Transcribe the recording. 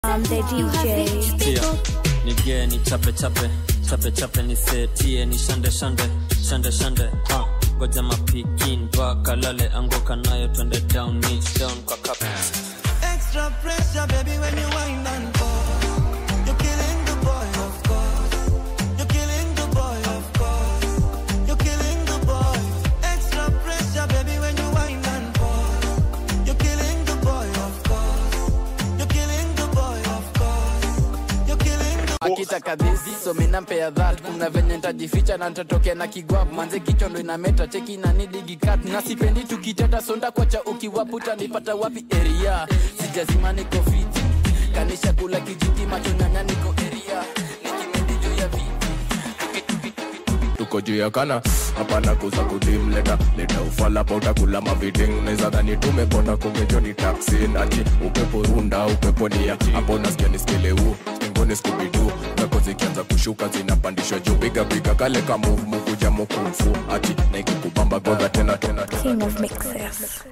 I'm the DJ. Tia, nige ni chape chape chape chape ni setie ni shande shande shande shande ha ngoja mapikin mpaka lale anguka nayo twende down niche down kwa carpet Extra pressure, baby, when you wind and pause. You're killing the boy, of course. You're killing the boy, of course. You're killing the boy. Extra pressure, baby, when you wind and pause. You're killing the boy, of course. You're killing the boy, of course. You're killing the akitaka this so minampea that kuna venye ntajificha na ntatokea na kigwap manze kichwa ndo inameta cheki na nidigikat na sipendi tukiteta sonda kwacha ukiwaputa nipata wapi area sijazima niko fiti kanisha kula kijiti macho nyanya niko area nikimendi juu ya viti tuko juu ya kana hapana kuza kudim leta leta ufala pa utakula maviding neza dhani tumekonda kumejoni taksi nati upepo runda upepo nia hapo nasikia niskeleu mbinguni skubidu pepo zikianza kushuka zinapandishwa juu piga piga kale ka move move kuja mukufu ati na ikikubamba godha tena tena tena King of mixes.